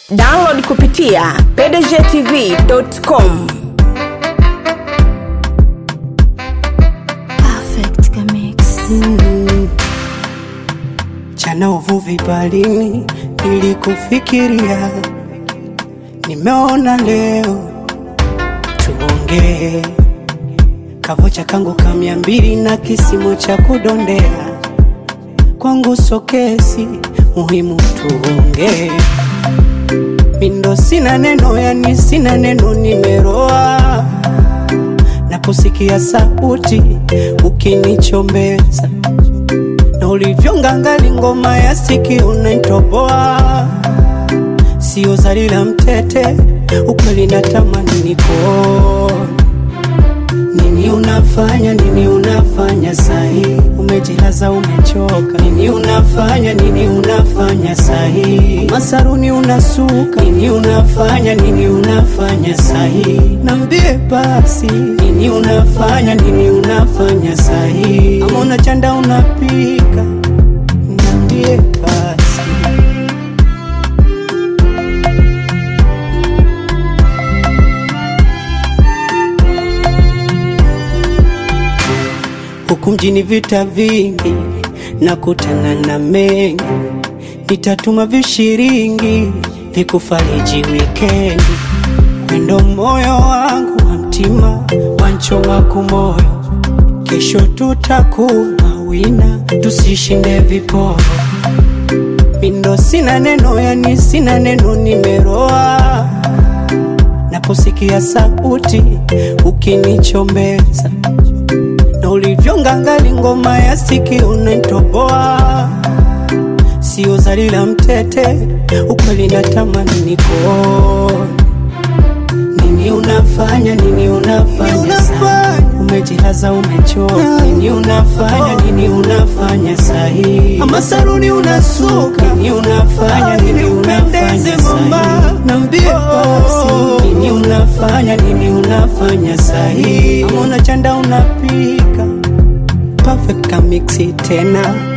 download kupitia pdgtv.com Perfect Mix. Jana uvuvi baharini, nilikufikiria, nimeona leo tuongee. Kavocha kangu ka mia mbili na kisimo cha kudondea, kwangu sokesi, muhimu tuongee. Mindo sina neno, yani sina neno, nimeroa naposikia sauti ukinichombeza na ulivyongangali ngoma ya siki unaitoboa, sio zali la mtete, ukweli natamani niko nini unafanya nini unafanya sahi, umejilaza umechoka, nini unafanya nini unafanya sahi, masaruni unasuka, nini unafanya nini unafanya sahi, nambie basi, nini unafanya nini unafanya sahi, ama unachanda unapika, nambie basi. huku mjini vita vingi, nakutana na mengi, nitatuma vishiringi vikufariji wikendi, wendo moyo wangu wa mtima wanchoma kumoyo, kesho tutakuwa wina, tusishinde viporo mindo sina neno, yani sina neno, nimeroa naposikia sauti ukinichombeza na ulivyongangali ngoma ya siki unaitoboa, sio zali la mtete, ukweli natamani niko nini unafanya nini unafanya sahi, umejilaza umechoka, nini unafanya nini unafanya sahi, ama saruni unasuka, nini unafanya nini unafanya sahi, nambie basi, nini unafanya nini unafanya sahi, ama unachanda unapika perfect kamixi tena